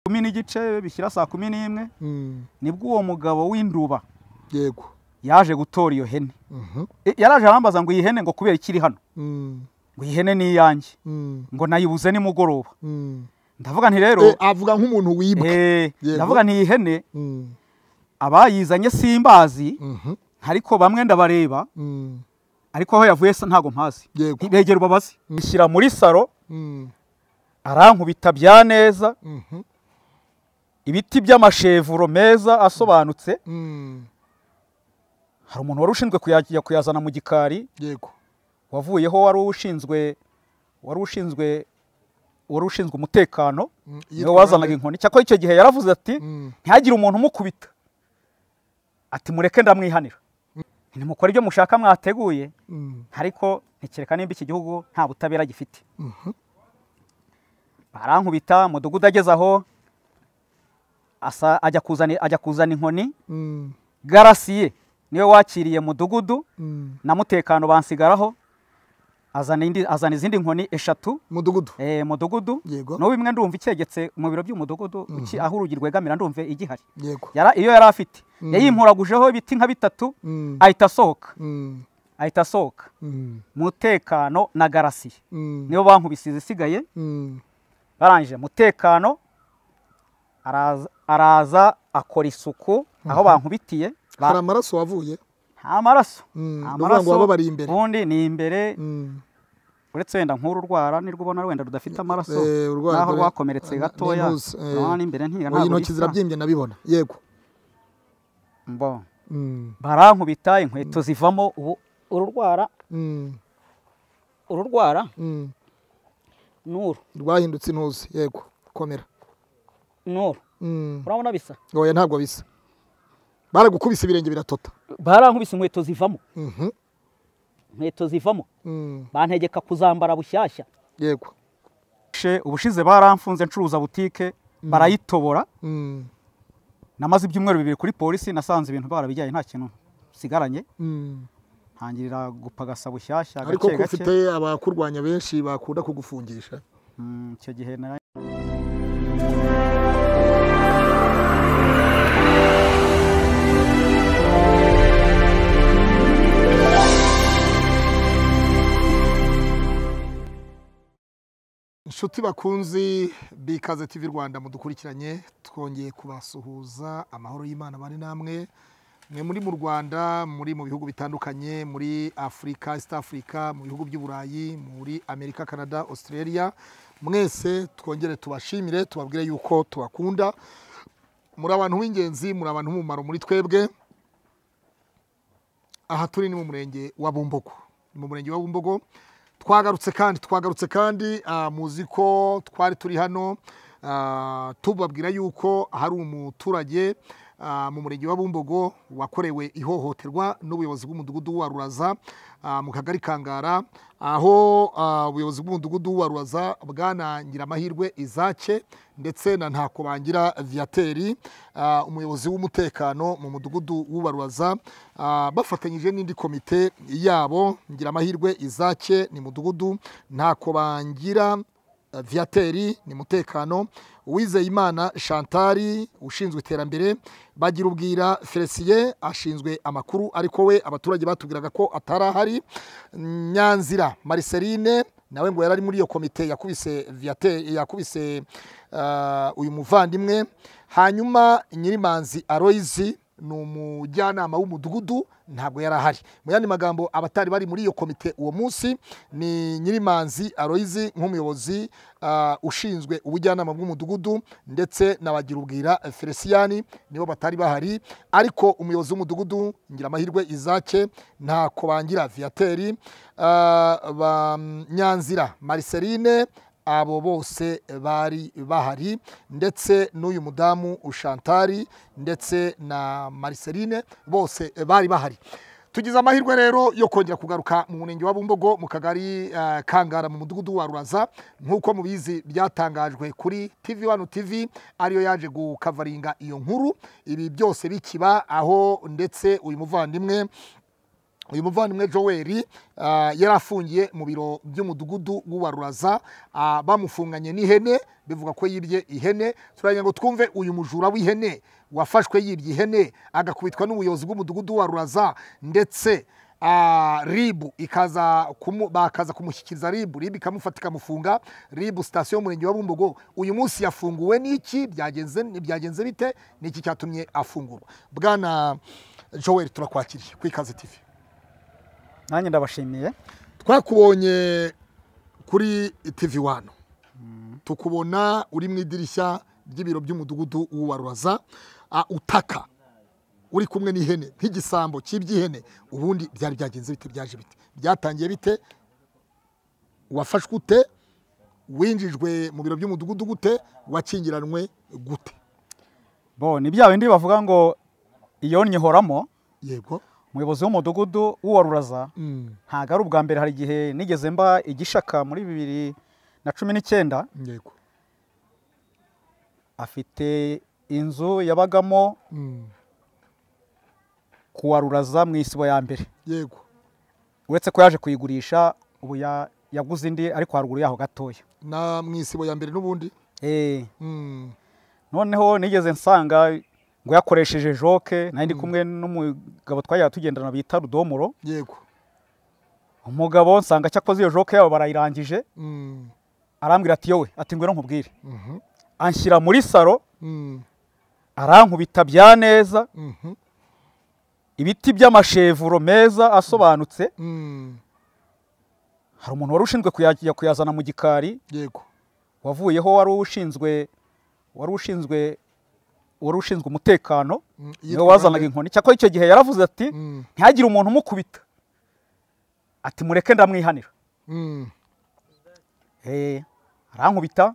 kumi n'igice bishyira saa kumi n'imwe nibwo uwo mugabo w'induba yego yaje gutora iyo hene Mhm. E, yaraje arambaza ngo iyi hene ngo kubera ikiri hano Mm. ngo iyi hene ni iyanjye Mm. ngo nayibuze nimugoroba Mm. ndavuga nti rero Eh, avuga nk'umuntu wibwe eh, Yego. ndavuga nti iyi hene Mm. abayizanye simbazi Mhm. ariko bamwe ndabareba Mm. ariko aho yavuye se ntago mpazi Yego. begera ubabaze ishyira muri saro Mm. arankubita bya neza Mhm. ibiti by'amashevuro meza asobanutse Mm. hari umuntu wari ushinzwe kuyajya kuyazana mu gikari yego wavuyeho wari ushinzwe wari ushinzwe wari ushinzwe umutekano Mm, niwe yitwa wazanaga bande? inkoni cyakora icyo gihe yaravuze ati Mm. ntihagire umuntu umukubita ati mureke ndamwihanira ntimukore ibyo mushaka mwateguye Mm. ariko ntekereka nimba iki gihugu nta butabera gifite Mhm. barankubita mudugudu ageze aho asa ajya kuzana ajya kuzana inkoni Mm. garasiye niwe wakiriye mudugudu Mm. na mutekano bansigaraho azana indi azana izindi nkoni eshatu mudugudu eh, mudugudu Yego. n'ubu bimwe ndumva icyegetse mu biro by'umudugudu uki- aho urugi rwegamira ndumva igihari yego yara, iyo yari afite yayimpuragujeho ibiti nka bitatu Mm. ahita asohoka Mm. ahita asohoka Mm. mutekano na garasiye Mm. nibo bankubisize isigaye Mm. barangije mutekano araza, araza akora isuku aho bankubitiye ba- hari amaraso wavuye nta maraso Mm, nta ni ukuvuga ngo wababariye imbere. ubundi ni imbere Mm. uretse wenda nk'uru rwara nirwo ubona wenda rudafite amaraso Eh, urwara naho dore- rwakomeretse na- gatoya n'intuzi, eh. urabona n'imbere ntiya Oya, ntabwo intoki bisa. zirabyimbye ndabibona yego Mbo. Mm. barankubita inkweto zivamo ubu uru rwara Mm. uru rwara Mm. n'uru rwahindutse intuzi yego komera n'uru Mm. urabona bisa oya ntabwo bisa baragukubise ibirenge biratota barankubise inkweto zivamo Mhm. inkweto zivamo Mm. bantegeka kuzambara bushyashya yego she ubushize baramfunze ncuruza butike barayitobora Mm. namaze ibyumweru bibiri kuri polisi nasanze ibintu barabijyanye nta kintu sigaranye Mm. ntangirira gupagasa bushyashya ariko gake ko gake ufite abakurwanya benshi bakunda kugufungisha Mm, icyo gihe nari- inshuti bakunzi bikaze tv rwanda mudukurikiranye twongeye kubasuhuza amahoro y'imana bane namwe mwe muri mu rwanda muri mu bihugu bitandukanye muri afurika east africa mu bihugu by'i burayi muri amerika canada australia mwese twongere tubashimire tubabwire yuko tubakunda muri abantu b'ingenzi muri abantu b'umumaro muri twebwe aha turi ni mu murenge wa bumbogo ni mu murenge wa bumbogo twagarutse kandi twagarutse kandi ah, muzi ko twari turi hano ah, tubabwira yuko hari umuturage ah, mu murenge wa bumbogo wakorewe ihohoterwa n'ubuyobozi bw'umudugudu wa ruraza ah, mu kagari kangara aho ah, ubuyobozi bw'umudugudu wa ruraza bwana nyiramahirwe izace ndetse na ntakobangira viateri ah, umuyobozi w'umutekano mu mudugudu w'ubarwaza bafatanyije n'indi komite yabo ngira amahirwe izake ni mudugudu ntakobangira ah, viateri ni mutekano uwizeyimana shantari ushinzwe iterambere bagira ubwira felisiye ashinzwe amakuru ariko we abaturage batubwiraga ko atari ahari nyanzira mariseline nawe ngo yari ari muri iyo komite yakubise viate yakubise ah, uyu muvandimwe hanyuma nyirimanzi aroyizi ni umujyanama w'umudugudu ntabwo yari ahari mu yandi magambo abatari bari muri iyo komite uwo munsi ni nyirimanzi aroyizi nk'umuyobozi ah, ushinzwe ubujyanama bw'umudugudu ndetse na bagirubwira felisiyani nibo batari bahari ariko umuyobozi w'umudugudu ngira amahirwe izake nta kobangira viateri ah, ba nyanzira mariseline abo bose bari bahari ndetse n'uyu mudamu ushantari ndetse na mariseline bose bari bahari tugize amahirwe rero yo kongera kugaruka mu murenge wa bumbogo mu kagari eh, kangara mu mudugudu wa ruraza nk'uko mubizi byatangajwe kuri tv wano tv ariyo yaje gukavaringa iyo nkuru ibi byose bikiba aho ndetse uyu muvandimwe uyu muvandimwe Joel ah, yari afungiye mu biro by'umudugudu w'uwaruraza ah, bamufunganye n'ihene bivuga ko yibye ihene turagira ngo twumve uyu mujura w'ihene wafashwe yibye ihene agakubitwa n'ubuyobozi bw'umudugudu wa ruraza ndetse ah, ribu ikaza kumu, bakaza kumushyikiriza ribu ribu ikamufata ikamufunga ribu sitasiyo y'umurenge wa bumbogo uyu munsi yafunguwe n'iki byagenze byagenze bite n'iki cyatumye afungurwa bwana joel turakwakiriye ku ikaze tivi nanjye ndabashimiye twakubonye kuri TV wano tukubona uri mu idirishya ry'ibiro by'umudugudu w'uwaruraza utaka uri kumwe n'ihene nk'igisambo cy'iby'ihene ubundi byari byagenze bite byaje bite byatangiye bite wafashwe ute winjijwe mu biro by'umudugudu gute wakingiranwe gute bo ni bya bindi bavuga ngo iyo nyihoramo yego umuyobozi w'umudugudu w'uwaruraza Mm, ntabwo ari ubwa mbere hari igihe nigeze mba igishaka muri bibiri na cumi n'icyenda yego afite inzu yabagamo Mm, kuwaruraza mu isibo ya mbere yego uretse ko yaje kuyigurisha ubu ya- yaguze indi ariko haruguru yaho gatoya na mu isibo ya mbere n'ubundi Eh, Mm, noneho nigeze nsanga ngo yakoresheje joke nari ndi kumwe n'umugabo twajyaga tugendana bita rudomoro yego umugabo nsanga cyakoze iyo joke yabo barayirangije Mm, arambwira ati yowe ati ngwino nkubwire mhm, anshyira muri saro mm, arankubita bya neza mhm, ibiti by'amashevuro meza asobanutse mm, hari umuntu wari ushinzwe kuyajya kuyazana mu gikari yego wavuyeho wari ushinzwe wari ushinzwe wari ushinzwe umutekano Mm, niwe wazanaga inkoni cyakora icyo gihe yaravuze ati Mm, ntihagire umuntu umukubita ati mureke ndamwihanira mm. Eh, arankubita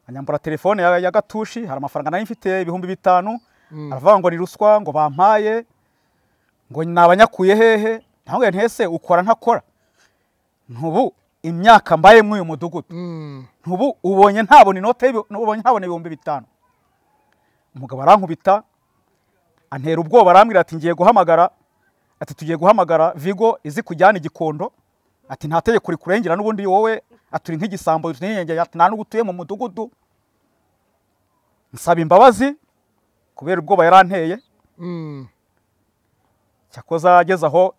anyambura telefone ya, ya gatushi hari amafaranga nari mfite ibihumbi bitanu Mm. aravuga ngo ni ruswa ngo bampaye ngo nabanyakuye hehe ntabwo ntese ukora ntakora ntubu imyaka mbaye muri uyu mudugudu Mm, ntubu ubonye ntabona inote y'ibi- ubonye ntabona ibihumbi bitanu umugabo arankubita antera ubwoba arambwira ati ngiye guhamagara ati tugiye guhamagara vigo izi kujyana igikondo ati nta tegeko rikurengera n'ubundi wowe aturi nk'igisambo tunyengeye ati nta n'ubwo utuye mu mudugudu nsaba imbabazi kubera ubwoba yaranteye mm, cyakoza ageze aho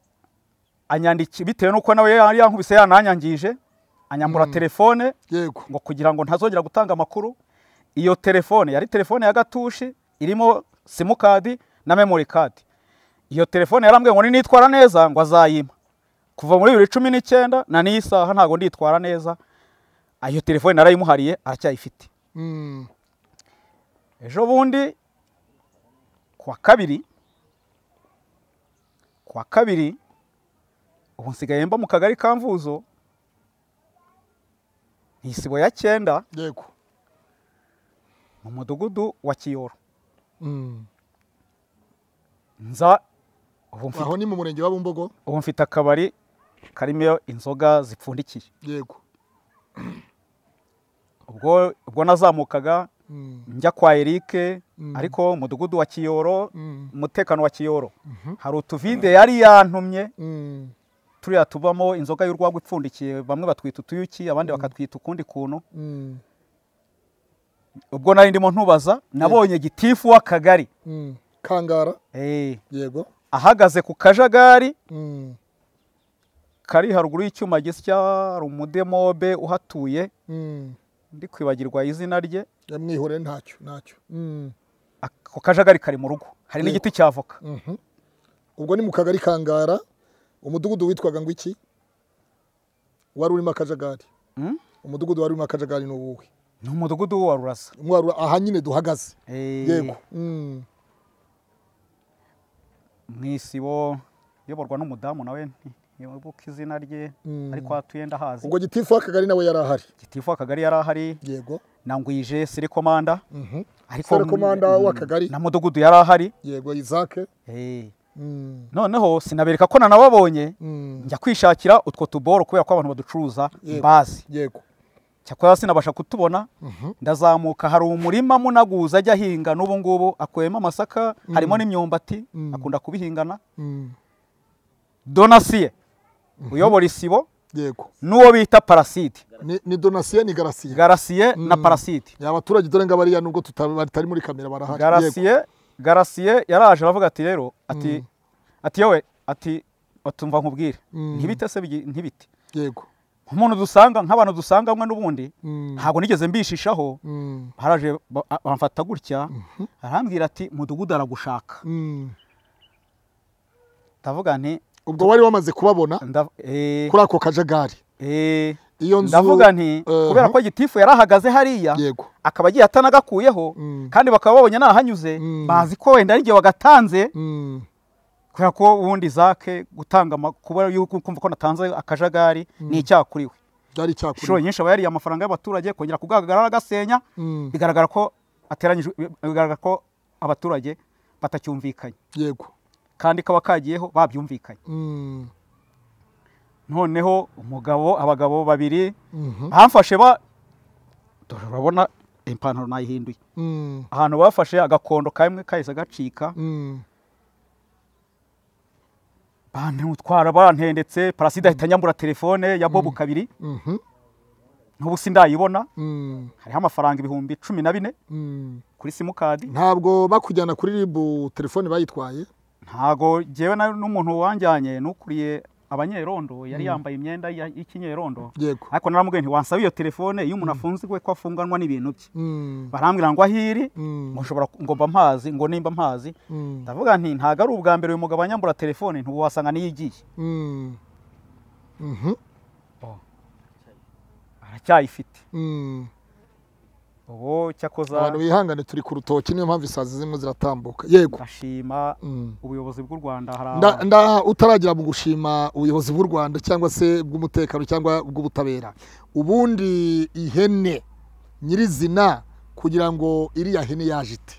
anyandiki bitewe n'uko nawe yari yankubise yananyangije anyambura telefone yego ngo kugira ngo ntazongera gutanga amakuru iyo telefone yari telefone ya gatushi irimo simukadi na memory card iyo telefone yarambwiye ngo ninitwara neza ngo azayima kuva muri bibiri cumi n'icyenda na n'iyi saha ntabwo nditwara neza Ah, iyo telefone narayimuhariye aracyayifite Mm, ejo bundi ku wa kabiri ku wa kabiri ubu nsigaye mba mu kagari ka mvuzo ni isibo ya cyenda yego mu mudugudu wa kiyoro Mm. nza ubu mfite, aho ni mu murenge wa bumbogo ubu mfite akabari karimo inzoga zipfundikiye yego ubwo, ubwo nazamukaga Mm, njya kwa erike Mm. ariko umudugudu wa kiyoro mm, umutekano wa kiyoro hari utuvide yari yantumye mm, turiya tubamo inzoga y'urwagwa ipfundikiye bamwe batwita utuyuki abandi bakatwita ukundi kuntu mm, ubwo nari ndimo ntubaza nabonye gitifu w'akagari mm. kangara Eh, yego ahagaze ku kajagari Mm, kari haruguru y'icyuma gisya rumudemobe uhatuye mm. ndi kwibagirwa izina rye yamwihoreye ntacyo ntacyo Mm, ako kajagari kari mu rugo hari Yego. n'igiti cya voka mhm. ubwo ni mu kagari kangara umudugudu witwaga ngo iki wari urimo akajagari Mm? umudugudu wari urimo akajagari ni uwuhe ni umudugudu wa rurasa Umwaru- aha nyine duhagaze Eh, yego Mm, mu isibo iyoborwa n'umudamu nawe ntibuka izina rye Mm. ariko hatuye ndahazi ubwo gitifu w'akagari nawe yari ahari gitifu akagari yari ahari yego nangwije sirikomanda Mhm. ariko Serekomanda w'akagari na mudugudu yari ahari yego isake Eh, Mm, noneho sinabereka ko nanababonye mm, njya kwishakira utwo tuboro kubera ko abantu baducuruza Yego. mbazi yego cyakora sinabasha kutubona Mhm. ndazamuka hari umurima munaguza ajya ahinga n'ubu ngubu akuyemo amasaka harimo n'imyumbati Mm. akunda kubihingana Mm, donasiye uyobora isibo yego n'uwo bita parasite Ni- ni donasiye ni garasiye garasiye na Mm. parasite ya abaturage dore ngo bariya nubwo tuta- batari muri kamera barahari Yego. garasiye garasiye yaraje aravuga ati rero ati ati yewe ati utumva nkubwire Mm. ntibite se bigi- ntibite yego nk'umuntu dusanga nk'abantu dusanga mwe n'ubundi Mm. ntabwo nigeze mbishishaho Mm. haraje ba- a- bamfata gutya arambwira ati mudugudu aragushaka Mm. ndavuga nti ubwo wari wamaze kubabona ndav- eh, kuri ako kajagari eh, iyo nzu ndavuga nti Eh, kubera ko gitifu yari ahagaze hariya yego akaba agiye atanagakuyeho Mm. kandi bakaba babonye nahanyuze Mm. bazi ko wenda ari igihe wagatanze Mm. kubera ko ubundi zake gutanga ama- kuba yuko kumva ko natanze akajagari ni icyaha kuri we byari inshuro icyakuri nyinshi aba yariye amafaranga y'abaturage kongera kugagarara agasenya Mm. bigaragara ko ateranyijwe bigaragara ko abaturage batacyumvikanye yego kandi kaba kagiyeho babyumvikanye Mm. noneho umugabo abagabo babiri Mhm. bamfashe ba dore urabona ipantaro nayihinduye Mm. ahantu bafashe agakondo kamwe kahise gacika Mm. bantutwara bantendetse paraside ahita nyambura telefone ya bobu kabiri Mhm. n'ubu sindayibona Mm. hariho amafaranga ibihumbi cumi na bine Mm. kuri simukadi ntabwo bakujyana kuri ribu telefone bayitwaye ntago jyewe na- n'umuntu wanjyanye n'ukuriye abanyerondo yari yambaye imyenda ya- y'ikinyerondo yego ariko naramubwiye nti wansaba iyo telefone iyo umuntu afunzwe ko afunganwa n'ibintu bye Mm. barambwira ngo ahiri Mm. ngo ushobora ku- ngo mba mpazi ngo nimba mpazi Mm. ndavuga nti ntago ari ubwa mbere uyu mugabo anyambura telefone ntiwasanga niyo igiye Mm. Mhm. aracyayifite Mm. ubu cyakoza abantu bihangane turi ku rutoki niyo mpamvu isazi zimwe ziratambuka yego ndashima Mm. ubuyobozi bw'u rwanda hari nda, abantu- nda utaragira mu gushima ubuyobozi bw'u rwanda cyangwa se bw'umutekano cyangwa bw'ubutabera ubundi ihene nyirizina kugira ngo iriya hene yaje ite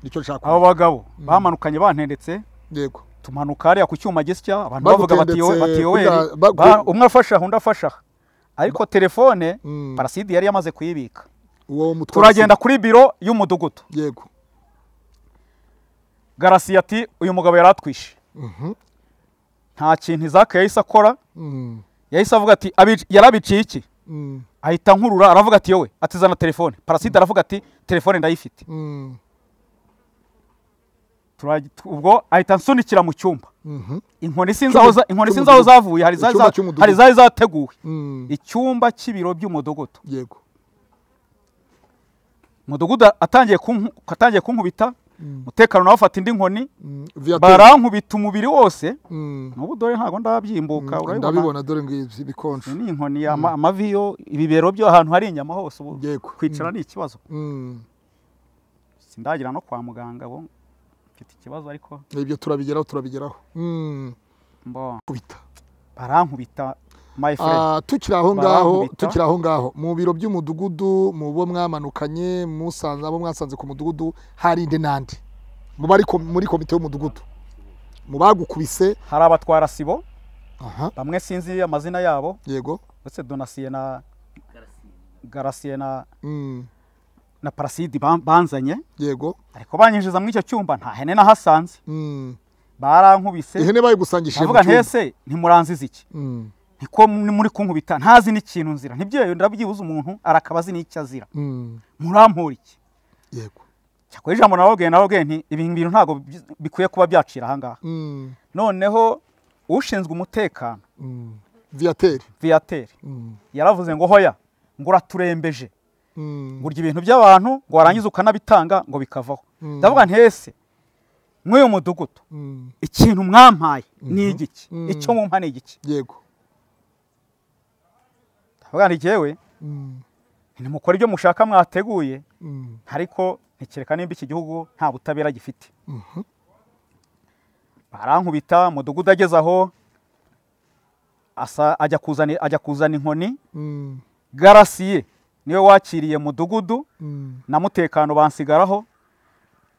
nicyo nshaka abo bagabo bamanukanye bantendetse yego tumanuka hariya ku cyuma gisya abantu bavuga bati yowe Bagutendetse bati yoweri kugira- bagu- ba- umwe afasha undi afasha ariko telefone Mm. parasidi yari yamaze kuyibika uwo mutwe turagenda kuri biro y'umudugudu yego garasi ati uyu mugabo yari atwishe Mhm. nta kintu izaka yahise akora Mm. yahise avuga ati "Abi- yarabiciye iki Mm. ahita nkurura aravuga ati yowe ati zana telefone parasidi aravuga ati telefone ndayifite Mm. Turag- tu- ubwo ahita ansunikira mu cyumba Mhm. inkoni sinzi aho za- inkoni sinzi aho zavuye hari zari Icyumba za- cy'umudugudu. hari zari zateguwe Mm. icyumba cy'ibiro by'umudugudu yego umudugudu atangiye kunku- atangiye kunkubita umutekano nawe afata indi nkoni Mm. Via te- barankubita umubiri wose Mm. n'ubu dore ntabwo ndabyimbuka urabibona ndabibona dore ngo ibi- ibikonje iyi ni inkoni ya ma- amavi yo ibibero byo ahantu hari inyama hose ubu yego kwicara ni ikibazo Mm. sindagira no kwa muganga bo mfite ikibazo ariko ibyo turabigeraho turabigeraho Mm. mbo kubita barankubita my friend Ah, tukiri aho ngaho Barankubita. tukiri aho ngaho mu biro by'umudugudu mu bo mwamanukanye musanze abo mwasanze ku mudugudu harinde n'andi mu bari kom- muri komite y'umudugudu mu bagukubise hari abatwara sibo aha bamwe sinzi amazina yabo yego uretse donasiye na garasiye na Mm. na parasidi ban- banzanye yego ariko banyinjiza muri icyo cyumba nta hene nahasanze Mm. barankubise ihene bayigusangishije mu avuga cyumba ntese ntimuranziza iki Mm. niko mu- muri kunkubita ntazi n'ikintu nzira ntibyeyo ndabyibuze umuntu arakaba azi n'icyo azira Mm. murampura iki yego cyakora ijambo narababwiye narababwiye nti ibi bintu ntabwo bi- bikwiye kuba byacira aha ngaha Mm. noneho ushinzwe umutekano Mm. viateri viyateri Mm. yaravuze ngo hoya ngo uraturembeje Mm. ngo urya ibintu by'abantu ngo warangiza ukanabitanga ngo bikavaho Mm. ndavuga nti ese mw'uyu mudugudu Mm. ikintu mwampaye ni igiki Mhm. icyo mumpa ni igiki yego ndavuga nti jyewe Mm. ntimukore ibyo mushaka mwateguye Mm. ariko ntikereka nimba iki gihugu nta butabera gifite Mhm. barankubita mudugudu ageze aho asa ajya kuzana ajya kuzana inkoni Mm. garasiye niwe wakiriye mudugudu Mm. na mutekano bansigaraho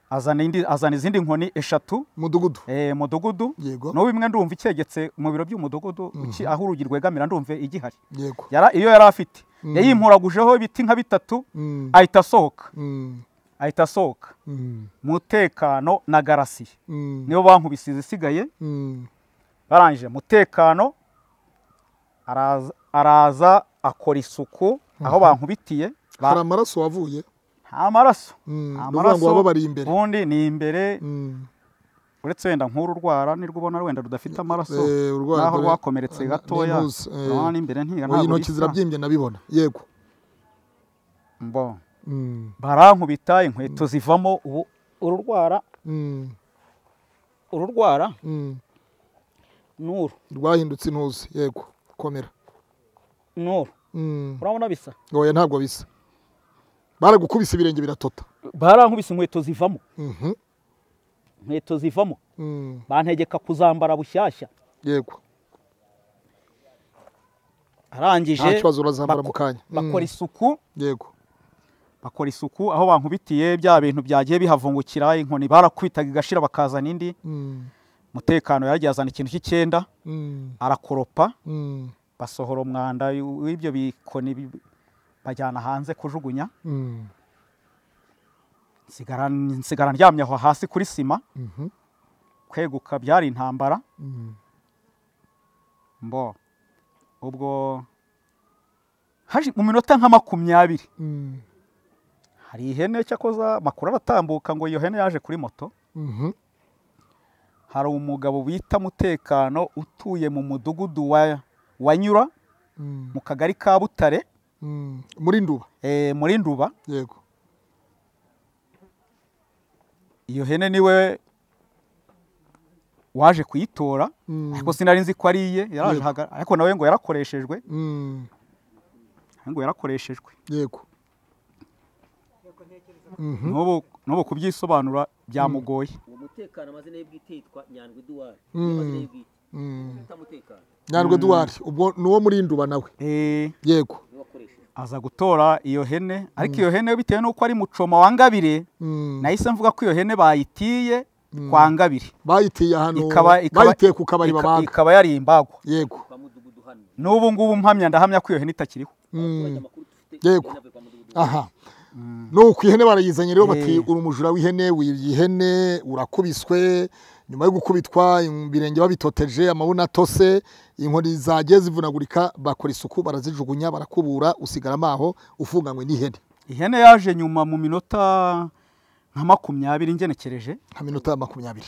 azana indi azana izindi nkoni eshatu mudugudu eh, mudugudu yego n'ubu imwe ndumva icyegetse mu biro by'umudugudu uki- aho urugi rwegamira ndumva igihari yego yara iyo yari afite Mhm. yayimpuragujeho ibiti nka bitatu Mm. ahita asohoka Mm. ahita asohoka Mm. mutekano na garasiye Mm. nibo bankubise izisigaye Mm. barangije mutekano araza- araza akora isuku aho bankubitiye ba- hari amaraso wavuye nta maraso Mm, nta ni ukuvuga ngo waba bari imbere. ubundi ni imbere Mm. uretse wenda nk'uru rwara nirwo ubona wenda rudafite amaraso Eh, urwara naho dore- rwakomeretse na- gatoya nimuze, eh, urabona n'imbere ntiga Oya, ntabwo intoki bisa zirabyimbye ndabibona yego Mbo. Mm, barankubita inkweto zivamo ubu uru rwara mm, uru rwara mm. n'uru rwahindutse intuzi yego komera n'uru Mm. urabona bisa oya ntabwo bisa baragukubise ibirenge biratota barankubise inkweto zivamo Mhm, inkweto zivamo mm, bantegeka kuzambara bushyashya yego arangije nta kibazo urazambara bako- mu kanya Mm, bakora isuku yego bakora isuku aho bankubitiye bya bintu byagiye bihavungukira inkoni barakwitaga igashira bakazana indi Mm, umutekano yaragiye azana ikintu cy'icyenda mm, arakoropa mm, basohora umwanda w'ibyo bikoni bi- bajyana hanze kujugunya mm, nsigara nsigara ndyamye aho hasi kuri sima mhm, kweguka byari intambara mm. mbo ubwo haje mu minota nka makumyabiri Mm, hari ihene cyakoza makuru aratambuka ngo iyo hene yaje kuri moto mhm, hari umugabo bita mutekano utuye mu mudugudu wa wanyura mm, mu kagari ka butare mm. muri nduba eh, muri nduba yego iyo hene niwe waje kuyitora Mm, ariko sinari nzi ko ari iye yaraje Yego. haga- ariko nawe ngo yarakoreshejwe mm, ngo yarakoreshejwe yego Mhm, n'ubu n'ubu kubyisobanura byamugoye uwo mutekano amazina ye bwite yitwa nyandwi duwari Mm. amazina ye bwite mm. yita mutekano nyandwi duwari ubwo ni uwo muri nduba nawe Eh, yego niwe wakoresheje aza gutora iyo hene ariko iyo hene bitewe n'uko ari mucoma wa ngabire Mm. nahise mvuga ko iyo hene bayitiye kwa ngabire bayitiye ahantu ikaba ikaba bayitiye ku kabari ika- babaga ikaba yari imbagwa yego kwa mudugudu hano n'ubu ngubu mpamya ndahamya ko iyo hene itakiriho abaturage amakuru dufite Yego. yanavuye kwa mudugudu aha nuko ihene barayizanye rero Eh. bati uri umujura w'ihene wibye ihene urakubiswe nyuma yo gukubitwa ibirenge babitoteje amabuna atose inkoni zagiye zivunagurika bakora isuku barazijugunya barakubura usigara amaho ufunganywe n'ihene ihene yaje nyuma mu minota nka makumyabiri ngenekereje nka minota ya makumyabiri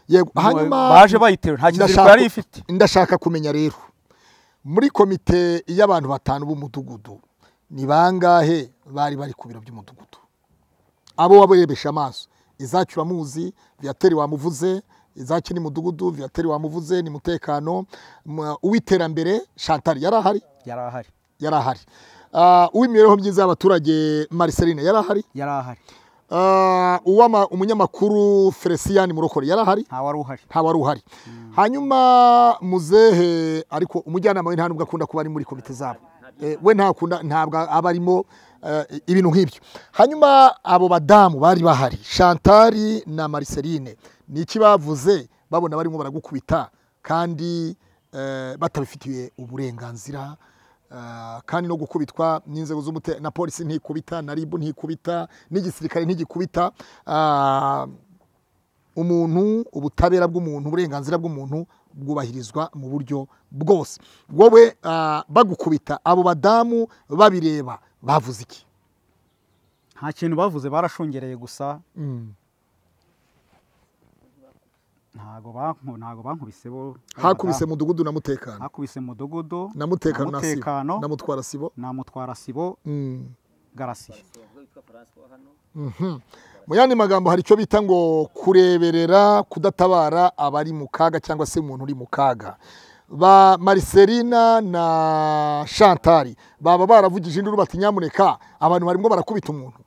Yego, Mu- hanyuma baje bayiteruye nta kiziriko ndashaka- yari ifite ndashaka kumenya rero muri komite y'abantu batanu b'umudugudu ni bangahe bari bari ku biro by'umudugudu abo wabarebesha amaso izacyo uramuzi viyateri wamuvuze izacyo ni mudugudu viyateri wamuvuze ni mutekano M- uw'iterambere shantari yari ahari yari ahari yari ahari Ah, uw'imibereho myiza y'abaturage mariseline yari ahari yari ahari Ah, uw'ama- umunyamakuru feliciyani murokore yari ahari nta wari uhari ntawari uhari hanyuma muzehe ariko umujyanama we nta nubwo akunda kuba ari muri komite zabo Eh, we ntakunda ntabwo aba arimo eh, ibintu nk'ibyo hanyuma abo badamu bari bahari shantari na mariseline ni iki bavuze babona barimo baragukubita kandi eh, batabifitiye uburenganzira eh, kandi no gukubitwa n'inzego z'umutekano na polisi ntikubita na ribu ntikubita n'igisirikare ntigikubita Ah, umuntu ubutabera bw'umuntu uburenganzira bw'umuntu bwubahirizwa mu buryo bwose wowe ah, bagukubita abo badamu babireba bavuze iki nta kintu bavuze barashungereye gusa ntago banku- ntago bankubise bo hakubise mudugudu na mutekano hakubise mudugudu na mutekano na sibo Mutekano. na mutwara sibo na mutwara sibo Mm. garasiye uwo yitwa francois hano Mhm. mu yandi magambo hari icyo bita ngo kureberera kudatabara abari mu kaga cyangwa se umuntu uri mu kaga ba mariselina na shantari baba baravugije induru bati nyamuneka abantu barimo barakubita umuntu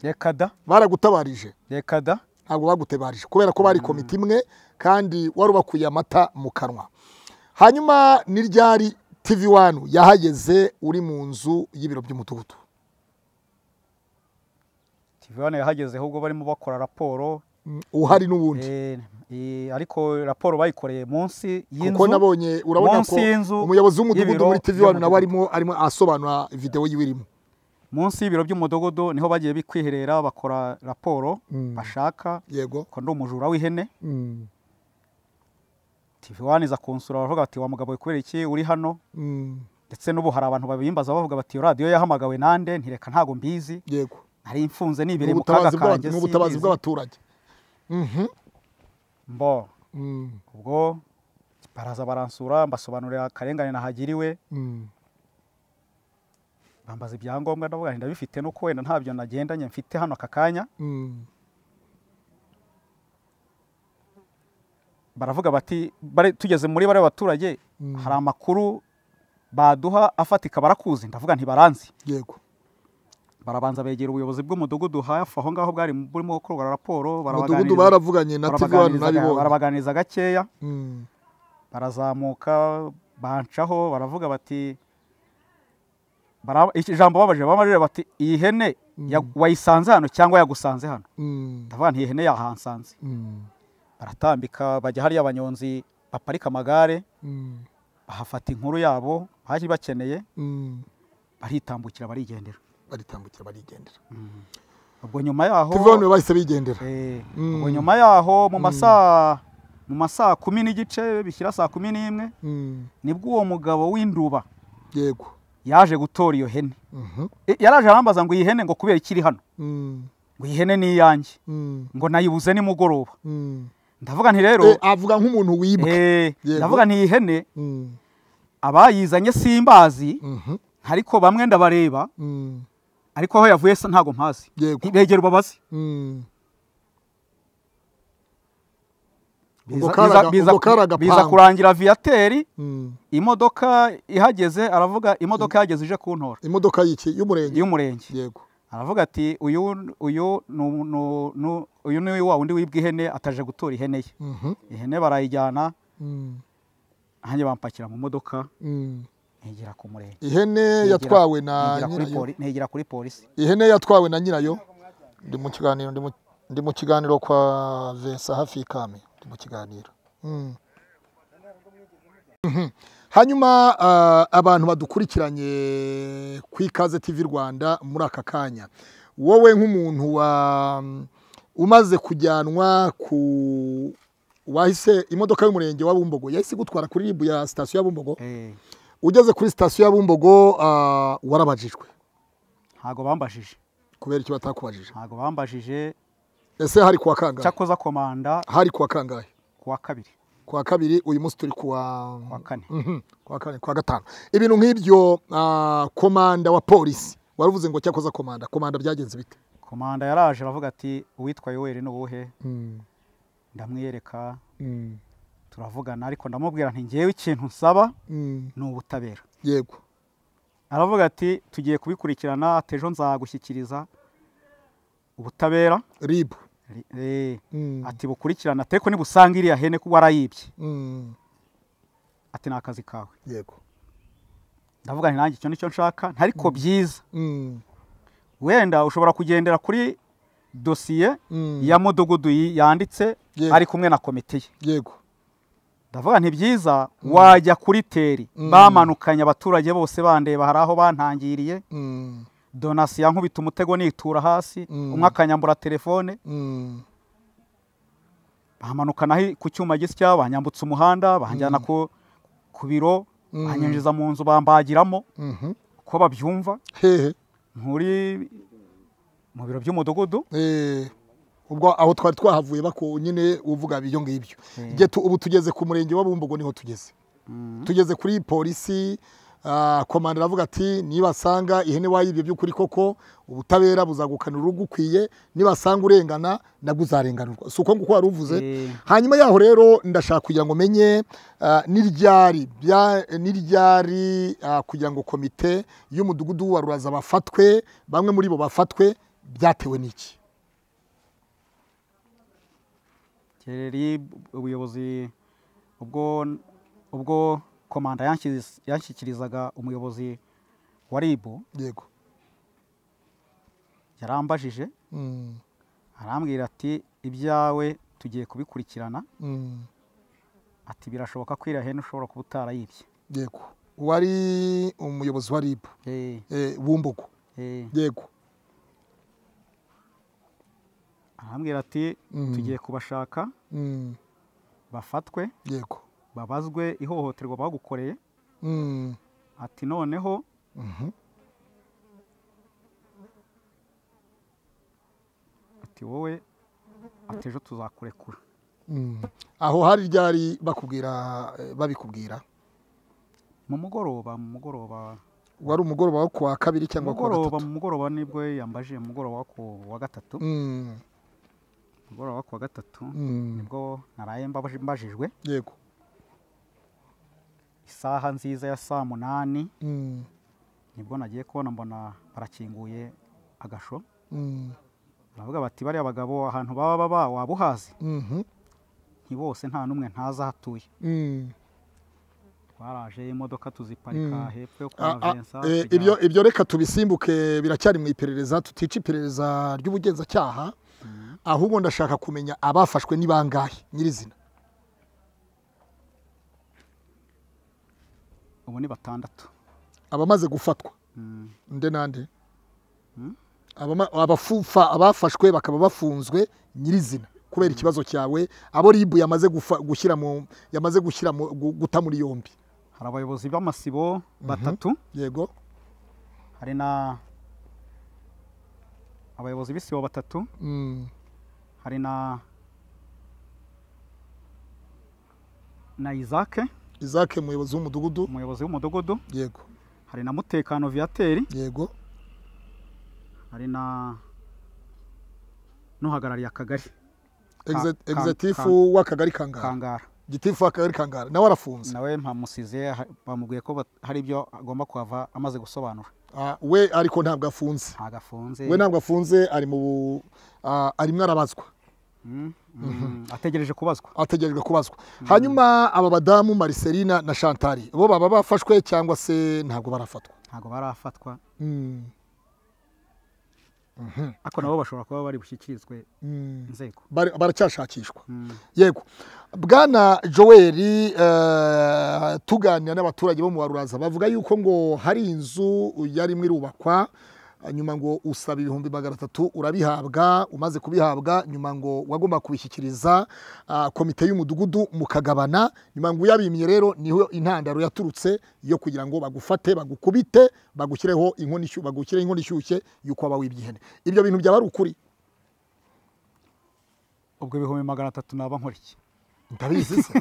reka da baragutabarije reka da ntabwo bagutabarije kubera ko bari komite imwe kandi wari ubakuye amata mu kanwa hanyuma ni ryari tivi wani yahageze uri mu nzu y'ibiro by'umudugudu tivane yahagezeho ubwo barimo bakora raporo Mm, uhari n'ubundi Eh, eh, ariko raporo bayikoreye munsi kuko y'inzu nabonye urabona ko munsi y'inzu umuyobozi w'umudugudu y'ibiro muri tivi wani nawe arimo by'umudugudu. arimo asobanura videwo y'iwirimo munsi y'ibiro by'umudugudu niho bagiye bikwiherera bakora raporo Mm. bashaka yego ko ndi umujura w'ihene Mm. tv wani iza kunsura baravuga bati wa mugabo we kubera iki uri hano Mm, ndetse n'ubu hari abantu babimbaza bavuga bati iyo radiyo yahamagawe nande ntireka ntago mbizi yego nari mfunze Ni nibereye mu kaga ubutabazi bw'aba- kanjye ni ubutabazi simbizi. bw'abaturage Mhm, mbo mm, ubwo baraza baransura mbasobanurira akarengane nahagiriwe mm, bambaza ibyangombwa ndavuga nti ndabifite nuko wenda ntabyo nagendanye mfite hano aka kanya mm. baravuga bati "Bare- tugeze muri bariya baturage Mm. hari amakuru baduha afatika barakuzi ndavuga ntibaranzi yego barabanza begera ubuyobozi bw'umudugudu hafi aho ngaho bwari burimo gukorwa raporo umudugudu barabaganiriza- baravuganye na tv hano barabaganiriza nabibonye barabaganiriza gakeya Mm, barazamuka bancaho baravuga bati bara- iki jambo babaje bamajije bati iyi hene ya- Mm. wayisanze hano cyangwa yagusanze hano mm, ndavuga nti iyi hene yahansanze mm, baratambika bajya hariya abanyonzi baparika amagare mm, bahafata inkuru yabo baje bakeneye mm. baritambukira barigendera baritambukira barigendera ubwo nyuma yaho tv hano bahise bigendera Eh, Mm. ubwo nyuma yaho mu masaa mu masaa kumi n'igice bishyira saa kumi n'imwe Mm, nibwo uwo mugabo w'induba yego yaje gutora iyo hene Mhm, Eh, yaraje arambaza ngo iyi hene ngo kubera ikiri hano mm, ngo iyi hene ni iyanjye mm, ngo nayibuze nimugoroba mm. ndavuga nti rero Eh, avuga nk'umuntu wibwe eh, Yego. ndavuga nti iyi hene Mm, abayizanye simbazi mhm, ariko bamwe ndabareba mm, ariko aho yavuye se ntago mpazi yego begera ubabaze Mm. Ubwo biza, kari biza, aga- biza, ubwo kari biza, agapangu. kurangira viateri Mm. imodoka ihageze aravuga imodoka yageze ije kuntora imodoka y'iki y'umurenge y'umurenge yego aravuga ati uyu uyu nu- nu- nu- uyu ni wa wundi wibwa ihene ataje gutora ihene ye Mhm, ihene barayijyana mm, nanjye bampakira mu modoka mm. negera ku murenge ihene Negera- yatwawe na negera kuri nyirayo poli- negera kuri polisi ihene yatwawe na nyirayo ndi mu kiganiro ndi mu- ndi mu kiganiro kwa Vincent hafi y'ikame ndi mu kiganiro Mm. Mhm. hanyuma ah, abantu badukurikiranye ku ikaze tv rwanda muri aka kanya wowe nk'umuntu wa umaze kujyanwa ku wahise imodoka y'umurenge wa bumbogo yahise igutwara kuri ribu ya sitasiyo ya bumbogo Eh, ugeze kuri sitasiyo ya bumbogo ah, warabajijwe ntago bambajije kubera icyo batakubajije ntago bambajije ese hari kuwa kangahe cyakoza komanda hari kuwa kangahe ku wa kabiri kuwa kabiri uyu munsi turi kuwa ku wa kane Mhm, kuwa kane kuwa gatanu ibintu nk'ibyo ah, komanda wa polisi waruvuze ngo cyakoza komanda komanda byagenze bite komanda yaraje aravuga ati uwitwa yoweri ni uwuhe ndamwiyereka turavugana ariko ndamubwira nti ngewe ikintu nsaba ni ubutabera yego aravuga ati tugiye kubikurikirana ati ejo nzagushyikiriza ubutabera ribu Ri- eh, Mm, ati bukurikirana ariko nibusanga iriya hene ko warayibye mm, ati ni akazi kawe yego ndavuga nti nanjye icyo nicyo nshaka ntariko byiza Mm, wenda ushobora kugendera kuri dosiye mm, ya mudugudu yi- yanditse Yego. ari kumwe na komite ye yego ndavuga nti byiza wajya kuri teri Mm. bamanukanye abaturage bose bandeba hari aho bantangiriye Mm, donasi yankubita umutego nitura hasi Mm. umwe akanyambura telefone mm, bamanukana ku cyuma gisya banyambutsa umuhanda banjyana ku, ku biro Mm. banyinjiza mu nzu bambagiramo mhm. uko babyumva hehe muri mu biro by'umudugudu Eh, ubwo aho twari twahavuye bako nyine uvuga ibyo ngibyo Nge tu- ubu tugeze ku murenge wa bumbogo niho tugeze Mm. tugeze kuri polisi ah, komanda aravuga ati nibasanga ihene wayibye by'ukuri koko ubutabera buzagukanira urugukwiye nibasanga urengana naguzarenganurwa si uko nguko wari uvuze Eh. hanyuma yaho rero ndashaka kugira ngo menye ah, n'iryari bya- n'iryari ah, kugira ngo komite y'umudugudu wa ruraza bafatwe bamwe muri bo bafatwe byatewe n'iki kereri ubuyobozi ubwo ubwo komanda yanshyiz- yanshikirizaga umuyobozi wa ribu yego yarambajije Mm, arambwira ati ibyawe tugiye kubikurikirana mm, ati birashoboka ko iriya hene ushobora kuba utarayibye yego wari umuyobozi wa ribu Eh, eh, bumbogo eh. yego arambwira ati Mm. tugiye kubashaka Mm, bafatwe yego babazwe ihohoterwa bagukoreye Mm. ati noneho Mhm. ati wowe ati ejo tuzakurekura Mm. aho hari ryari bakubwira eh, babikubwira mu mugoroba mu mugoroba wari umugoroba wo kuwa kabiri mu cyangwa kuwa mugoroba gatatu mu mugoroba nibwo yambajije mu mugoroba wo ku wa gatatu Mm. mu mugoroba wo ku wa gatatu Mm. nibwo naraye mbabaje- mbajijwe yego isaha nziza ya saa munani Mm. nibwo nagiye kubona mbona barakinguye agasho Mm. baravuga bati bariya bagabo ahantu baba baba waba uhazi Mhm. ntibose nta n'umwe ntaza hatuye Mm. twaraje imodoka tuziparika Mm. hepfo yo kwa Ah, ah, vensa eh, tujya- ibyo ibyo reka tubisimbuke biracyari mu iperereza tutica iperereza ry'ubugenzacyaha Mm. ahubwo ndashaka kumenya abafashwe ni bangahe nyirizina ubu ni batandatu abamaze gufatwa Mm. nde nande Hmm? Abama- abafufa abafashwe bakaba bafunzwe nyirizina kubera ikibazo cyawe abo ribu yamaze gufa- gushyira mu yamaze gushyira mu gu- guta muri yombi hari abayobozi b'amasibo batatu yego hari na abayobozi b'isibo batatu Mm, hari na na isake isaac umuyobozi w'umudugudu umuyobozi w'umudugudu yego hari na mutekano viateri yego hari na n'uhagarariye akagari Exe- Ka- exetifu w'akagari kangara kangara gitifu w'akagari kangara nawe arafunze nawe mpamusize ha- bamubwiye ko bat- hari ibyo agomba kuhava amaze gusobanura Ah, we ariko ntabwo afunze ntago afunze we ntabwo afunze ari mu bu- ah, arimo arabazwa Mm, mm, ategereje kubazwa ategerejwe kubazwa hanyuma aba badamu mariselina na shantari bo baba bafashwe cyangwa se ntabwo barafatwa ntago barafatwa Mm. ariko nabo bashobora kuba bari bushyikirizwe Mm. inzego Bari- baracyashakishwa Mm. yego bwana joel eh, tuganira n'abaturage bo mu waruraza bavuga yuko ngo hari inzu yarimo irubakwa nyuma ngo usaba ibihumbi magana atatu urabihabwa umaze kubihabwa nyuma ngo wagomba kubishyikiriza ah, komite y'umudugudu mukagabana nyuma ngo uyabimye rero niho intandaro yaturutse yo kugira ngo bagufate bagukubite bagushyireho inkono ishyushye bagushyire inkono ishyushye y'uko waba wibye ihene ibyo bintu byaba ari ukuri ubwo ibihumbi magana atatu naba nkuriki ndabizi se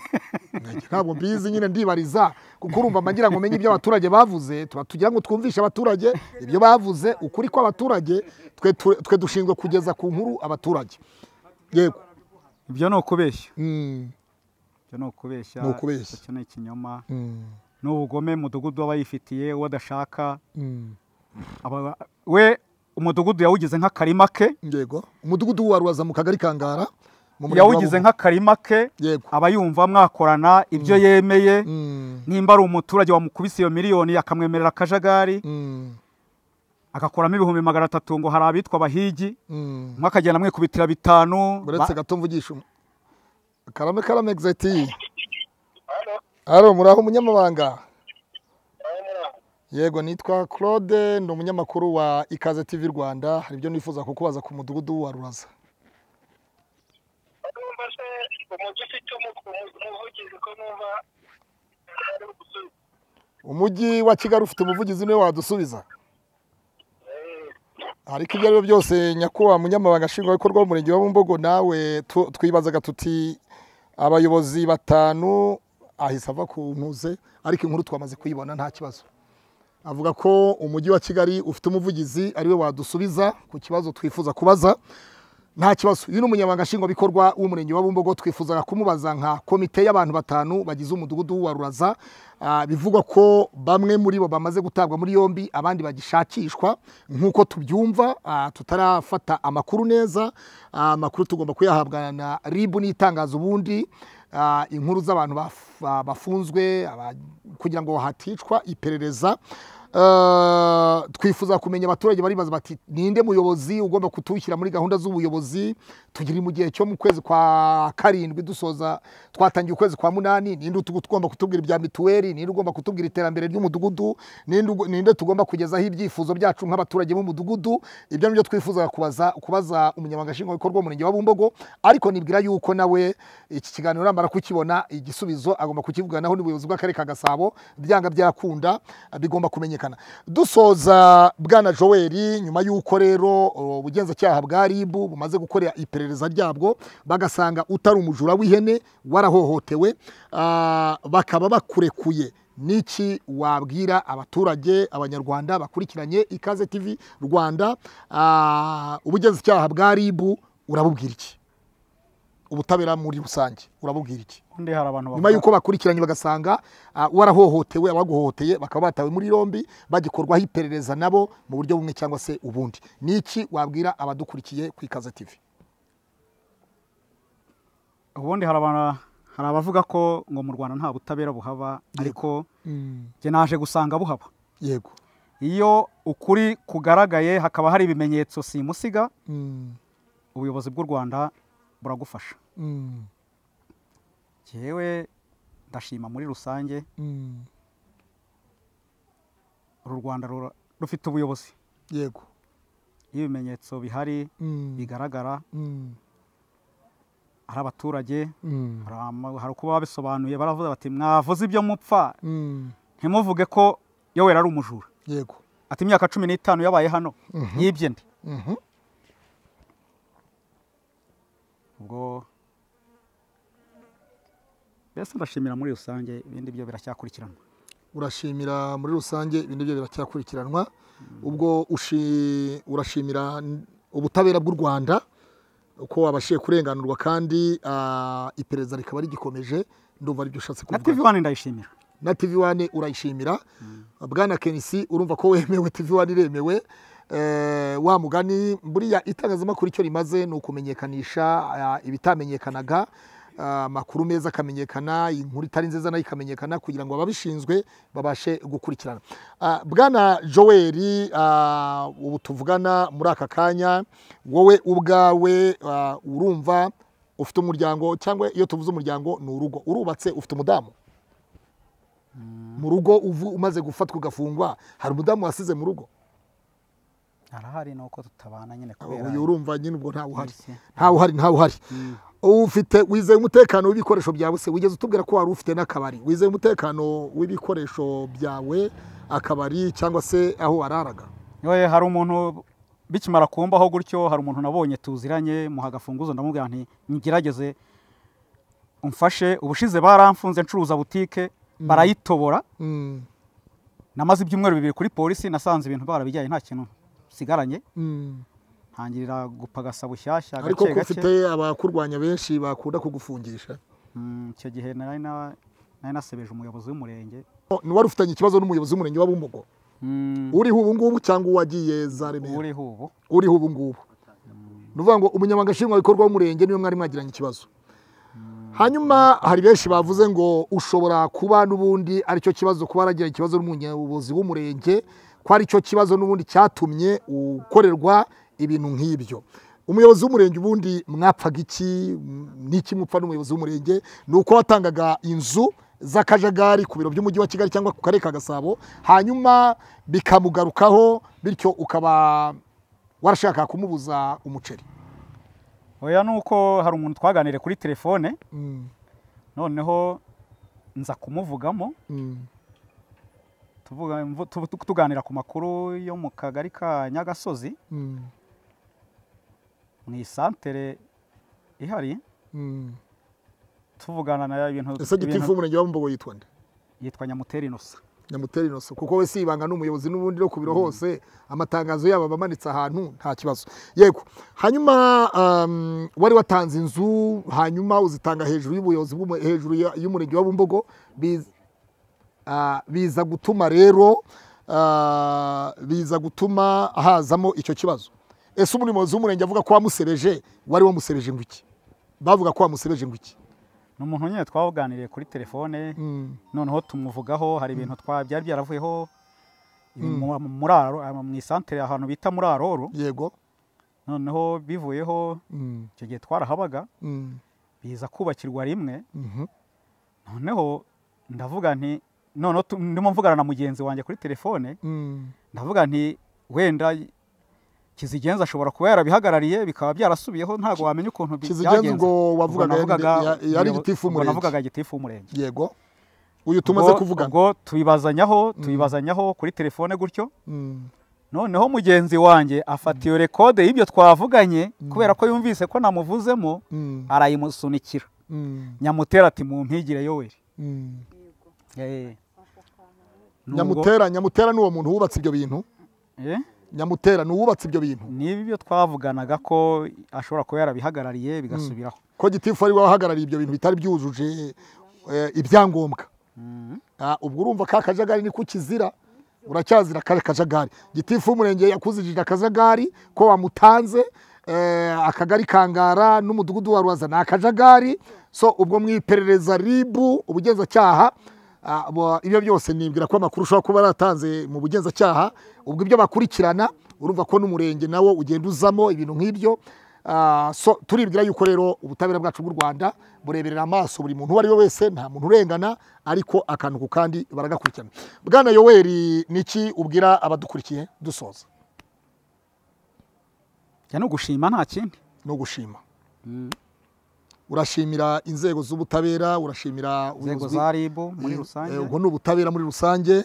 Nge- ntabwo mbizi nyine ndibariza kuko urumva mba ngira ngo umenye ibyo abaturage bavuze tuba tugira ngo twumvishe abaturage ibyo bavuze ukuri kw'abaturage twe tu- twe dushinzwe kugeza ku nkuru abaturage yego ibyo ni ukubeshya Mm, ibyo ni ukubeshya Ni ukubeshya. icyo ni ikinyoma mm, ni ubugome umudugudu aba yifitiye uwo adashaka mm. Aba- we umudugudu yawugize nk'akarima ke yego umudugudu w'uwarubaza mu kagari kangara mu murenge wa yawugize Bumbu. nk'akarima ke yego aba yumva mwakorana ibyo yemeye Mm, nimba ari umuturage wamukubise iyo miliyoni akamwemerera akajagari mm, agakuramo ibihumbi magana atatu ngo hari abitwa abahigi mm. umwe akagenda amwikubitira bitanu uretse gato mvugisha um- karame karame egizeti hano muraho umunyamabanga yego nitwa claude ni umunyamakuru wa ikaze tv rwanda hari ibyo nifuza kukubaza ku mudugudu wa ruraza numva se umujyi ufite umu- umu- umuvugizi ko numva ari ugusubiza umujyi wa kigali ufite umuvugizi niwe wadusubiza ariko ibyo ari byo byose nyakubahwa munyamabanga nshingwabikorwa w'umurenge wa bumbogo nawe tu- twibazaga tuti abayobozi batanu ahise ava ku ntuze ariko inkuru twamaze kuyibona nta kibazo avuga ko umujyi wa kigali ufite umuvugizi ariwe wadusubiza ku kibazo twifuza kubaza nta kibazo uyu ni umunyamabanga nshingwabikorwa w'umurenge wa bumbogo twifuzaga kumubaza nka komite y'abantu batanu bagize umudugudu wa ruraza Ah, bivugwa ko bamwe muri bo bamaze gutabwa muri yombi abandi bagishakishwa nk'uko tubyumva ah, tutarafata amakuru neza Ah, amakuru tugomba kuyahabwa na ribu n'itangazo ubundi Ah, inkuru z'abantu baf- ah, bafunzwe aba- kugira ngo haticwa iperereza Eh, twifuza kumenya abaturage baribaza bati ninde muyobozi ugomba kutushyira muri gahunda z'ubuyobozi tugiri mu gihe cyo mu kwezi kwa karindwi dusoza twatangiye ukwezi kwa munani ninde utu- utugomba kutubwira ibya mituweli ninde ugomba kutubwira iterambere ry'umudugudu ninde ugo- ninde tugomba kugezaho ibyifuzo byacu nk'abaturage b'umudugudu ibyo nibyo twifuza kubaza kubaza umunyamabanga nshingwabikorwa w'umurenge wa bumbogo ariko nibwira yuko nawe iki kiganiro namara kukibona igisubizo agomba kukivuganaho n'ubuyobozi bw'akarere ka gasabo byanga byarakunda bigomba kumenyekana dusoza bwana joel nyuma y'uko rero uh, ubugenzacyaha bwa rib bumaze gukora iperereza ryabwo bagasanga utari umujura w'ihene warahohotewe ah, bakaba bakurekuye n'iki wabwira abaturage abanyarwanda bakurikiranye ikaze tv rwanda ah, ubugenzacyaha bwa rib urabubwira iki ubutabera muri rusange urabubwira iki ubundi hari abantu nyuma bavuga y'uko bakurikiranye bagasanga ah, warahohotewe abaguhohoteye bakaba batawe muri yombi bagikorwaho iperereza nabo mu buryo bumwe cyangwa se ubundi ni iki wabwira abadukurikiye ku ikaze tv ubundi hari abana- hari abavuga ko ngo mu rwanda nta butabera buhaba ariko njye naje gusanga buhaba yego iyo ukuri kugaragaye hakaba hari ibimenyetso simusiga Mm, ubuyobozi bw'u rwanda buragufasha mm, yewe ndashima muri rusange mm, uru rwanda rura- rufite ubuyobozi yego iyo ibimenyetso bihari Mm, bigaragara mm, ari abaturage mm, hari ama- hari uko baba babisobanuye baravuze bati mwavuze ibyo mupfa mm, ntimuvuge ko yoweri ari umujura yego ati imyaka cumi n'itanu yabaye hano Mhm. yibye nde Mhm, ubwo mbese ndashimira muri rusange ibindi byo biracyakurikiranwa urashimira muri rusange ibintu byo biracyakurikiranwa ubwo ushi- urashimira n- ubutabera bw'u rwanda uko wabashije kurenganurwa kandi ah, iperereza rikaba rigikomeje ndumva aribyo ushatse na kuvuga tv wani ndayishimira na tv wane urayishimira bwana kenisi urumva ko wemewe tv wane iremewe Eh, wa mugani buriya itangazamakuru icyo rimaze ni ukumenyekanisha ah, ibitamenyekanaga ah, amakuru meza akamenyekana inkuru itari nziza nayo ikamenyekana kugira ngo ababishinzwe babashe gukurikirana Ah, bwana joel ah, ubu tuvugana muri aka kanya wowe ubwawe ah, urumva ufite umuryango cyangwa iyo tuvuze umuryango ni urugo urubatse ufite umudamu mu rugo uvu umaze gufatwa ugafungwa hari umudamu wasize mu rugo arahari ni uko tutabana nyine kubera uyu urumva nyine ubwo ntawe uhari Yes. ntawe uhari ntawe uhari ufite wizeye umutekano w'ibikoresho byawe se wigeze utubwira ko wari ufite n'akabari wizeye umutekano w'ibikoresho byawe akabari cyangwa se aho wararaga yewe hari umuntu bikimara kumbaho gutyo hari umuntu nabonye tuziranye muha agafunguzo ndamubwira nti ngerageze umfashe ubushize baramfunze ncuruza butike barayitobora Mm, namaze ibyumweru bibiri kuri polisi nasanze ibintu barabijyanye nta kintu nsigaranye mm. ntangirira gupagasa bushyashya ariko gake ko gake ufite abakurwanya benshi bakunda kugufungisha Mm, icyo gihe nari na- nari nasebeje umuyobozi w'umurenge wari ufitanye ikibazo n'umuyobozi w'umurenge wa bumbogo Mm, uriho ubu ngubu cyangwa uwagiye za remera uriho ubu uriho ubu ngubu ni ukuvuga ngo umunyamabanga nshingwabikorwa w'umurenge niwe mwari mwagiranye ikibazo hanyuma hari benshi bavuze ngo ushobora kuba n'ubundi aricyo kibazo kuba yaragiranye ikibazo n'umuyobozi w'umurenge ko aricyo kibazo n'ubundi cyatumye ukorerwa ibintu nk'ibyo umuyobozi w'umurenge ubundi mwapfaga iki n'iki mupfa n'umuyobozi w'umurenge ni uko watangaga inzu z'akajagari ku biro by'umujyi wa kigali cyangwa ku karere ka gasabo hanyuma bikamugarukaho bityo ukaba warashaka kumubuza umuceri oya ni uko hari umuntu twaganiriye kuri telefone Mm, noneho nza kumuvugamo mm, tuvuga mvu- tu- tu- tuganira ku makuru yo mu kagari ka nyagasozi mm, mu isantere ihari mm. tuvugana na ibintu ese gitifu ibintu- w'umurenge wa Bumbogo yitwa nde yitwa nyamuteri inosa nyamutera inoso kuko we si ibanga n'umuyobozi n'ubundi no ku biro hose amatangazo yabo aba amanitse ahantu nta kibazo yego hanyuma um, wari watanze inzu hanyuma uzitanga hejuru y'ubuyobozi bw'umu- hejuru ya- y'umurenge wa bumbogo Biz- ah, biza gutuma rero ah, biza gutuma hazamo icyo kibazo ese umuyobozi w'umurenge avuga ko wamusereje wari wamusereje ngo iki bavuga ko wamusereje ngo iki ni umuntu nyine twaganiriye kuri telefone Mm, noneho tumuvugaho hari ibintu twa byari byaravuyeho Ibi mu- muri Aro- ah, mu isantere ahantu bita muri aroro yego noneho bivuyeho Mm, icyo gihe twarahabaga mm, biza kubakirwa rimwe mhm. noneho ndavuga nti noneho tu- ndimo mvugana na mugenzi wanjye kuri telefone Mm, ndavuga nti wenda kizigenza ashobora kuba yarabihagarariye bikaba byarasubiyeho ntabwo wamenya ukuntu bi- Kizigenza ubwo wavugaga Ubwo navugaga yari- ya- yari umuyobo- gitifu ubwo w'umurenge. navugaga gitifu w'umurenge yego uyu tumaze Ubwo- kuvuga ubwo tubibazanyaho tubibazanyaho kuri telefone gutyo Mm, noneho mugenzi wanjye afata iyo rekode y'ibyo twavuganye kubera ko yumvise ko namuvuzemo mm, arayimusunikira mm, nyamutera ati mu mpigire yoweri mm. Eh. Nubwo- nyamutera nyamutera ni uwo muntu wubatse ibyo bintu Eh, nyamutera ni uwubatse ibyo bintu niba ibyo twavuganaga ko ashobora kuba yarabihagarariye bigasubiraho ko gitifu ari we wahagarariye ibyo bintu bitari byujuje eh, ibyangombwa Mm. Ah, ubwo urumva ka kajagari niko kizira uracyazira ka kajagari gitifu w'umurenge yakuzijije akajagari ko wamutanze eh, akagari kangara n'umudugudu wa rubaza ni akajagari so ubwo mu iperereza ribu ubugenzacyaha ah, bo- ibyo byose nibwira ko amakuru ushobora kuba yaratanze mu bugenzacyaha ubwo ibyo bakurikirana urumva ko n'umurenge nawo ugenda uzamo ibintu nk'ibyo Ah, so turibwira yuko rero ubutabera bwacu bw'u rwanda bureberera amaso buri muntu uwo ari we wese nta muntu urengana ariko akantu ku kandi baragakurikirana bwana yoweri niki ubwira abadukurikiye dusoza njya no gushima nta kindi no gushima urashimira inzego z'ubutabera urashimira inzego ubuyobozi- za ribu muri Eh, rusange eh, ubwo ni ubutabera muri rusange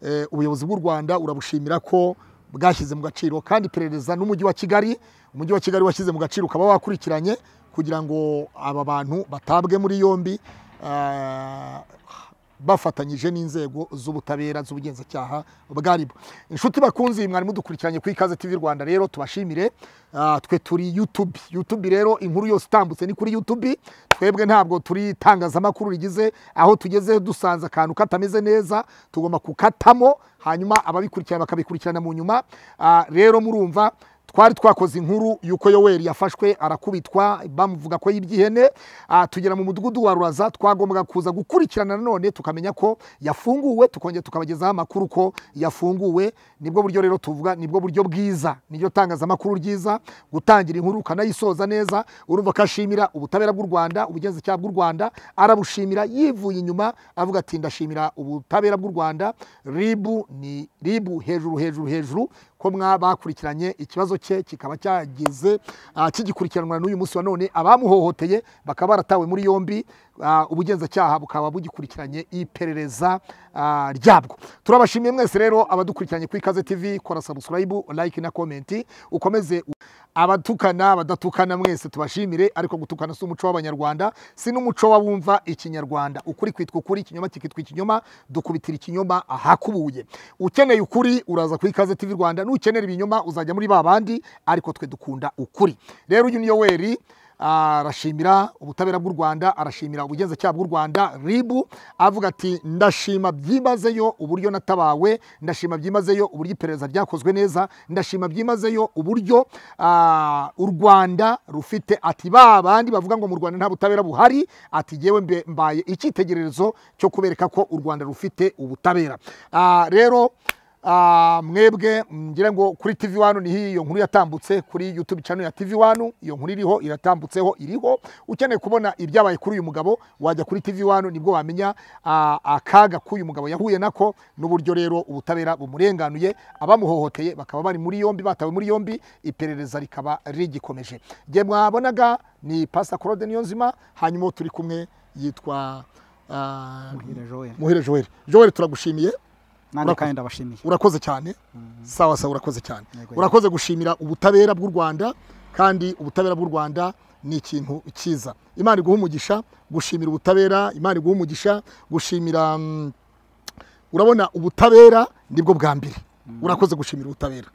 Eh, ubuyobozi bw'u rwanda urabushimira ko bwashyize mu gaciro kandi iperereza n'umujyi wa kigali umujyi wa kigali washyize mu gaciro ukaba wakurikiranye kugira ngo aba bantu batabwe muri yombi ah, bafatanyije n'inzego z'ubutabera z'ubugenzacyaha bwaribo inshuti bakunzi mwari mudukurikiranye ku ikaze tv rwanda rero tubashimire Ah, twe turi youtube youtube rero inkuru yose itambutse ni kuri youtube twebwe ntabwo turi itangazamakuru rigize aho tugeze dusanze akantu katameze neza tugomba kukatamo hanyuma ababikurikirana bakabikurikirana mu nyuma Ah, rero murumva twari twakoze inkuru y'uko yoweri yafashwe arakubitwa bamuvuga ko yibye ihene Ah, tugera mu mudugudu wa ruraza twagombaga kuza gukurikirana nanone tukamenya ko yafunguwe tukongera tukabagezaho amakuru ko yafunguwe nibwo buryo rero tuvuga nibwo buryo bwiza niryo tangazamakuru ryiza gutangira inkuru ukanayisoza neza urumva ko ashimira ubutabera bw'u rwanda ubugenzacyaha bw'u rwanda arabushimira yivuye inyuma avuga ati ndashimira ubutabera bw'u rwanda ribu ni ribu hejuru hejuru hejuru ko mwabakurikiranye ikibazo cye kikaba cyageze ah, kigikurikiranwa n'uyu munsi wa none abamuhohoteye bakaba baratawe muri yombi ah, ubugenzacyaha bukaba bugikurikiranye iperereza ah, ryabwo turabashimiye mwese rero abadukurikiranye kuri ikaze tv kora subscribe like na comment ukomeze u- abatukana badatukana mwese tubashimire ariko gutukana si umuco w'abanyarwanda si n'umuco w'abumva ikinyarwanda ukuri kwitwa ukuri ikinyoma kikitwa ikinyoma dukubitira ikinyoma ahakubuye ukeneye ukuri uraza kuri ikaze tv rwanda n'ukenera ibinyoma uzajya muri ba bandi ariko twe dukunda ukuri rero uyu ni yoweri arashimira ubutabera bw'u rwanda arashimira ubugenzacyaha bw'u rwanda ribu avuga ati ndashima byimazeyo uburyo natabawe ndashima byimazeyo uburyo iperereza ryakozwe neza ndashima byimazeyo uburyo ah, u rwanda rufite ati ba bandi bavuga ngo mu rwanda nta butabera buhari ati yewe mbe- mbaye icyitegererezo cyo kubereka ko u rwanda rufite ubutabera Ah, rero Ah, mwebwe ngira ngo kuri tv wanu niho iyo nkuru yatambutse kuri youtube channel ya tv wanu iyo nkuru iriho iratambutseho iriho ukeneye kubona ibyabaye kuri uyu mugabo wajya kuri tv wanu nibwo wamenya ah, akaga k'uyu mugabo yahuye nako n'uburyo rero ubutabera bumurenganuye abamuhohoteye bakaba bari muri yombi batawe muri yombi iperereza rikaba rigikomeje nge mwabonaga ni pasta claude niyonzima hanyuma uwo turi kumwe yitwa ah, muhire joel muhire joel joel turagushimiye nanjye kandi ndabashimiye urakoze cyane sawa sawa urakoze cyane Yego. urakoze gushimira ubutabera bw'u rwanda kandi ubutabera bw'u rwanda ni ikintu cyiza imana iguha umugisha gushimira ubutabera imana iguha umugisha gushimira mm, urabona ubutabera nibwo bwa mbere urakoze gushimira ubutabera